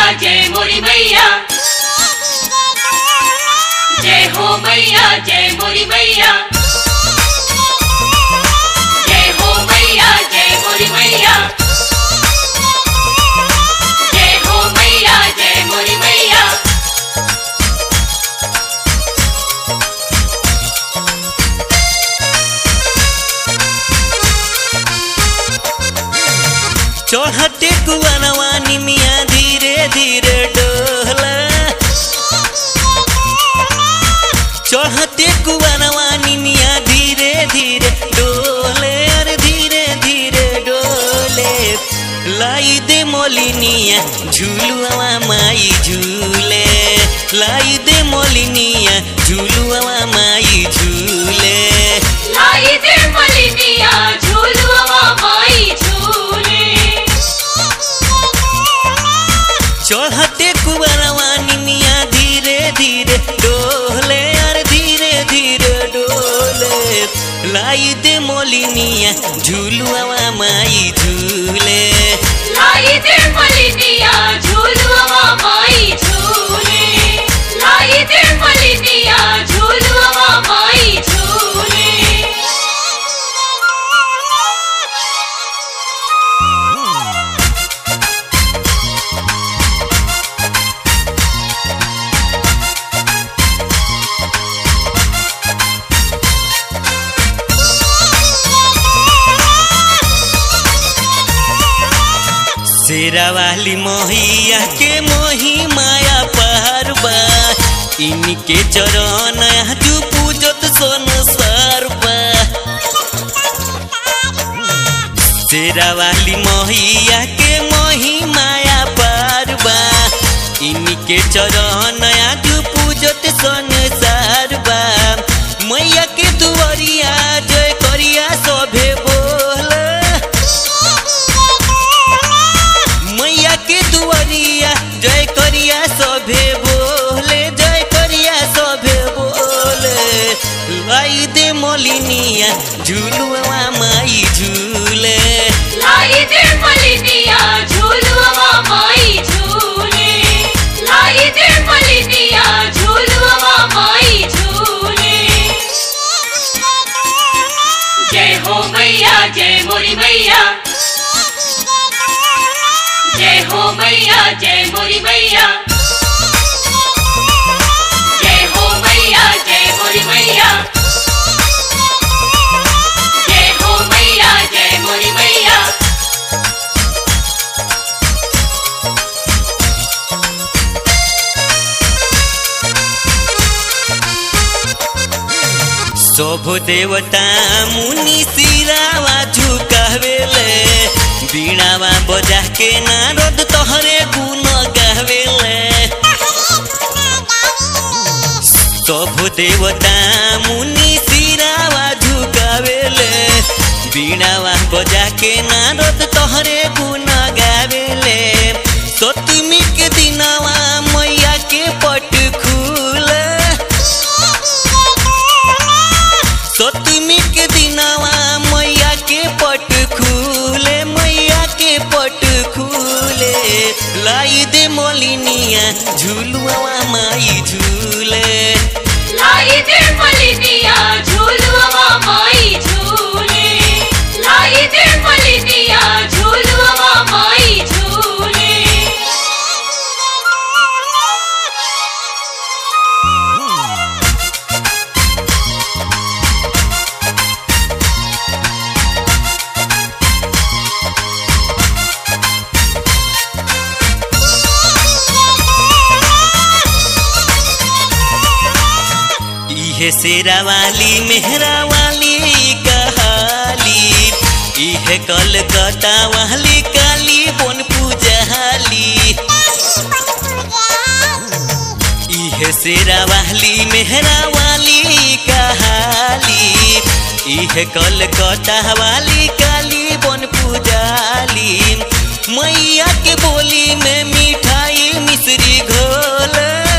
जय मोरी मैया जय हो मैया जय मोरी मैया जय हो मैया जय मोरी मैया जय हो मैया जय मोरी मैया चढ़ते कुवनवा निमिया धीरे धीरे डोला चढ़ते कुवनवा निमिया धीरे धीरे डोले अरे धीरे धीरे डोले लाई दे मोलिनिया झूलुआ माई झूले लाई दे मोलिनिया झूलुआ माई झूले लाई दे मलिनिया झूलुआ माई झूले चढ़ते कुबरवा निमिया धीरे धीरे डोले अरे धीरे धीरे डोले लाई दे मोलिनिया झूलुआ माई झूले लाई दे मलिनिया झूलुआ माई झूले लाई दे मलिनिया झूलुआ माई झूले शेरा वाली मोहिया के मोही माया पारबा इनके चरण तू पूजत सोन सरबा शेरा वाली मोहिया के मोही माया पारबा इनके चरण तू पूजत सोन सरबा मैया के दुआरिया जय करिया सभे बोल मैया के दुआरिया जय करिया सभे बोले जय करिया सभे बोले लाई दे मोलिनिया झूलुआ माई झूले लाई दे मलिनिया झूलुआ माई झूले लाई दे मलिनिया झूलुआ माई झूले जय हो मैया जय मोरी मैया जय हो मैया जय मोरी मैया जय हो मैया जय मोरी मैया जय हो मैया जय मोरी मैया शोभ देवता मुनि सिरावा झुकावेले बीणावा बजा के नारद तोहरे गुण गावेले शोभ देवता मुनि सिरावा झुकावेले बीणावा बजा के नारद तोहरे गुण गावेले सतमी के दिनवा मैया के पट खुले सतमी के दिनवा मैया के पट खुले मैया के पट खुले लाई दे मोलिनिया झूलुआ माई झूले लाई दे मलिनिया झूलुआ माई झूले लाई दे मलिनिया झूलुआ माई झूले इहे शेरा वाली मेहरा वाली कहाली इहे कलकत्ता वाली काली बन पूजाली इहे शेरा वाली मेहरा वाली कहाली इहे कलकत्ता वाली काली बन पूजाली मैया के बोली में मिठाई मिश्री घोल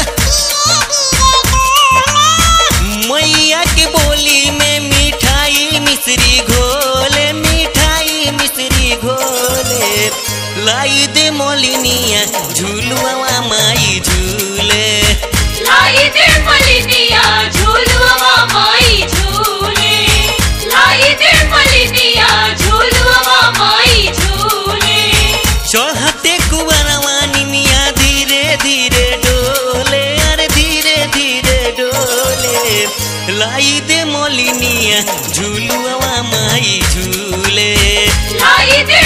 मैया के बोली में मिठाई मिश्री घोले मिठाई मिश्री घोले लाई दे मोलिनिया झूलुआ माई झूले लाई दे मलिनिया झूलुआ माई झूले लाई दे मलिनिया झूलुआ माई झूले चढ़ते कुबरवा निमिया धीरे धीरे डोले अरे धीरे धीरे डोले लाई दे मोलिनिया झूलुआ माई झूले लाई दे